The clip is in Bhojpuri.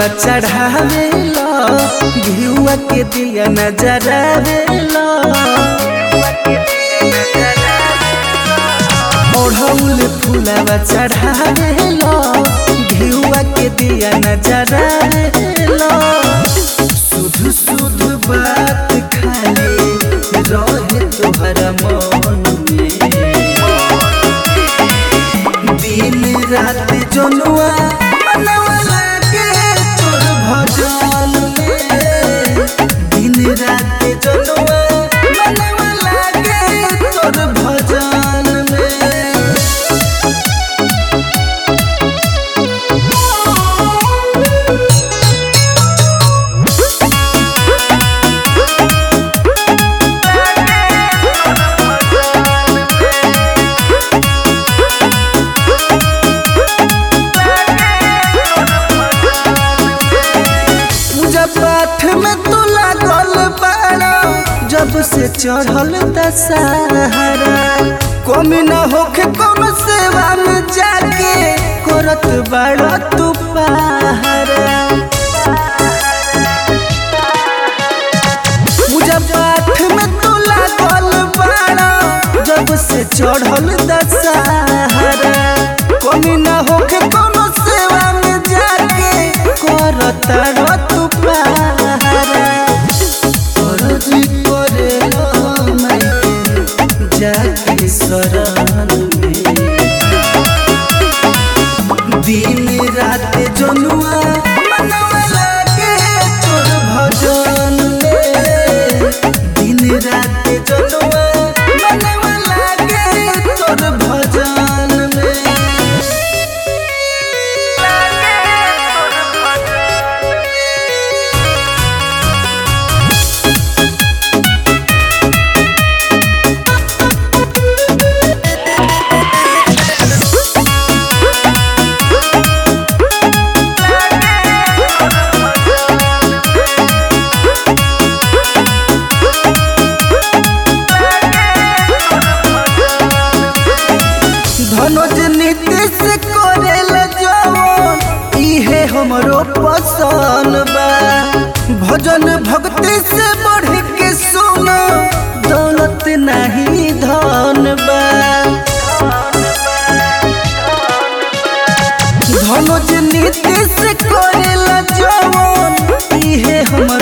फुलावा चढ़ावेला घिउआ के दिया नजरावेला ओढ़ौल फुलावा चढ़ावेला घिउआ के दिया नजरावेला सुध सुध बात खाली रहे तोहरा मन में दिन रात जनुआ मनवा लागे तोर भजन में दिन रात जनुआ मनवा लागे तोर भजन में पूजा पाठ में तू लागल बाड़ा जब से चढ़ल दशहरा कमी न होखे कौन सेवा में जाके करत बाड़ा तू पहरा पूजा पाठ में तू लागल बाड़ा जब से चढ़ल दशहरा कमी न होखे कौन सेवा में जाके करत तू पहरा फर्जी करेला मायके जाके शरण में दिन रात जनुआ मनवा लागे तोर भजन में दिन रात जनुआ मनवा लागे तोर भजन में धनुज नीतीश करेल जवन इहे हमरो पसंद बा भजन भक्ति से बढ़ के सुनो दौलत नहीं धन बा धनुज नीतीश करेल जवन इहे हमरो